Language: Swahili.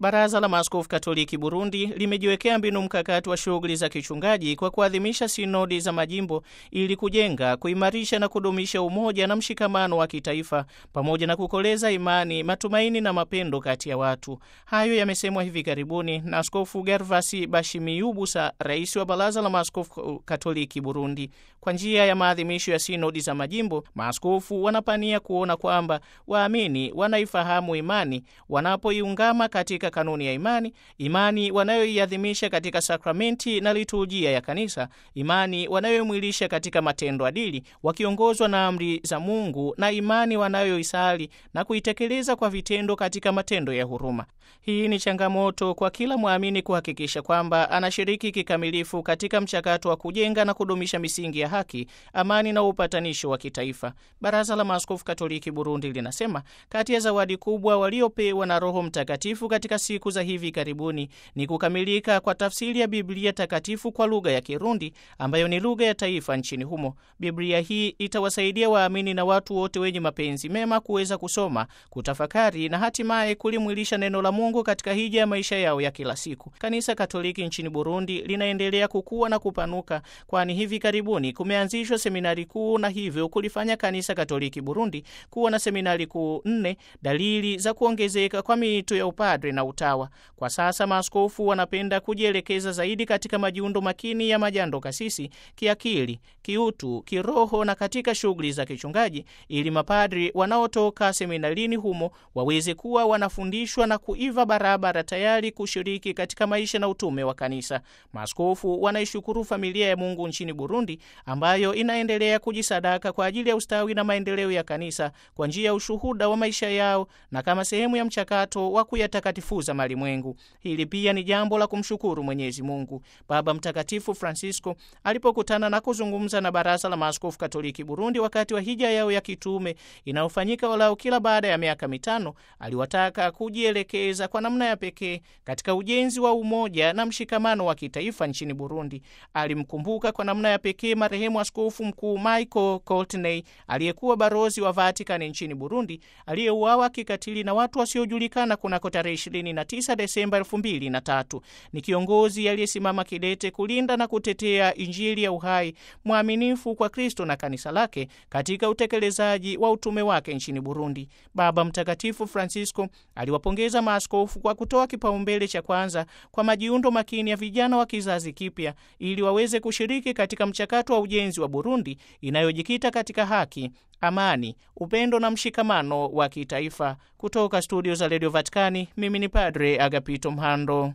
Baraza la Maaskofu Katoliki Burundi limejiwekea mbinu mkakati wa shughuli za kichungaji kwa kuadhimisha sinodi za majimbo ili kujenga, kuimarisha na kudumisha umoja na mshikamano wa kitaifa pamoja na kukoleza imani, matumaini na mapendo kati ya watu. Hayo yamesemwa hivi karibuni na Askofu Gervasi Bashimiyubusa, rais wa Baraza la Maaskofu Katoliki Burundi. Kwa njia ya maadhimisho ya sinodi za majimbo, maaskofu wanapania kuona kwamba waamini wanaifahamu imani wanapoiungama katika kanuni ya imani, imani wanayoiadhimisha katika sakramenti na liturujia ya kanisa, imani wanayoimwilisha katika matendo adili, wakiongozwa na amri za Mungu, na imani wanayoisali na kuitekeleza kwa vitendo katika matendo ya huruma. Hii ni changamoto kwa kila mwamini kuhakikisha kwamba anashiriki kikamilifu katika mchakato wa kujenga na kudumisha misingi ya haki, amani na upatanisho wa kitaifa. Baraza la Maaskofu Katoliki Burundi linasema kati ya zawadi kubwa waliopewa na Roho Mtakatifu katika siku za hivi karibuni ni kukamilika kwa tafsiri ya Biblia takatifu kwa lugha ya Kirundi ambayo ni lugha ya taifa nchini humo. Biblia hii itawasaidia waamini na watu wote wenye mapenzi mema kuweza kusoma, kutafakari na hatimaye kulimwilisha neno la Mungu katika hija ya maisha yao ya kila siku. Kanisa Katoliki nchini Burundi linaendelea kukua na kupanuka, kwani hivi karibuni kumeanzishwa seminari kuu na hivyo kulifanya Kanisa Katoliki Burundi kuwa na seminari kuu nne, dalili za kuongezeka kwa miito ya upadre na utawa. Kwa sasa maaskofu wanapenda kujielekeza zaidi katika majiundo makini ya majando kasisi kiakili, kiutu, kiroho na katika shughuli za kichungaji, ili mapadri wanaotoka seminarini humo waweze kuwa wanafundishwa na kuiva barabara, tayari kushiriki katika maisha na utume wa kanisa. Maaskofu wanaishukuru familia ya Mungu nchini Burundi ambayo inaendelea kujisadaka kwa ajili ya ustawi na maendeleo ya kanisa kwa njia ya ushuhuda wa maisha yao na kama sehemu ya mchakato wa kuyatakatifuza malimwengu. Hili pia ni jambo la kumshukuru Mwenyezi Mungu. Baba Mtakatifu Francisco alipokutana na kuzungumza na Baraza la Maaskofu Katoliki Burundi wakati wa hija yao ya kitume inayofanyika walau kila baada ya miaka mitano, aliwataka kujielekeza kwa namna ya pekee katika ujenzi wa umoja na mshikamano wa kitaifa nchini Burundi. Alimkumbuka kwa namna ya pekee marehemu Askofu Mkuu Michael Courtney aliyekuwa barozi wa Vatikani nchini Burundi aliyeuawa kikatili na watu wasiojulikana kunako tarehe 29 Desemba 2003. Ni kiongozi aliyesimama kidete kulinda na kutetea Injili ya uhai, mwaminifu kwa Kristo na kanisa lake katika utekelezaji wa utume wake nchini Burundi. Baba Mtakatifu Francisco aliwapongeza maaskofu kwa kutoa kipaumbele cha kwanza kwa majiundo makini ya vijana wa kizazi kipya ili waweze kushiriki katika mchakato wa ujenzi wa Burundi inayojikita katika haki, amani, upendo na mshikamano wa kitaifa. Kutoka studio za redio Vatikani, mimi ni Padre Agapito Mhando.